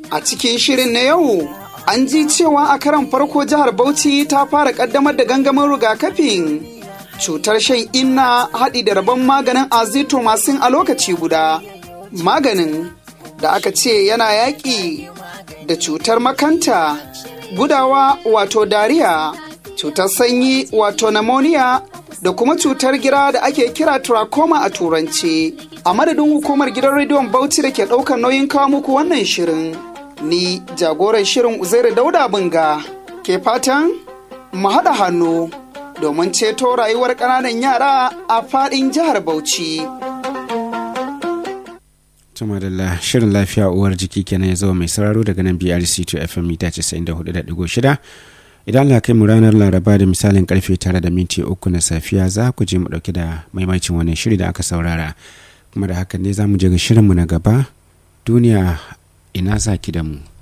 A cikin shirin na yau, an ji cewa a karan farko jihar Bauchi ta fara kaddamar da gangamin rigakafin cutar shan inna haɗi da rabon maganin azithromycin a lokaci guda. Maganin da aka ce yana yaƙi da cutar makanta, gudawa wato dariya, cutar sanyi wato pneumonia da kuma cutar gira da ake kira trachoma a turance. A madadin hukumar gidan rediyon Bauchi da ke ɗaukar nauyin kawo muku wannan shirin. Ni jagoran shirin Uzairu Dauda Bunga ke fatan mu haɗa hannu domin ceto rayuwar ƙananan yara a faɗin jihar Bauchi. Tumadalla shirin lafiya uwar jiki kenan ya zama mai sauraro daga nan BRC 2 FM mita 94.6 idan Allah kai mu ranar laraba da misalin karfe tara da minti uku na safiya za ku je mu dauke da maimacin wannan shiri da aka saurara kuma da hakan ne za mu je ga shirinmu na gaba duniya ina za ki da mu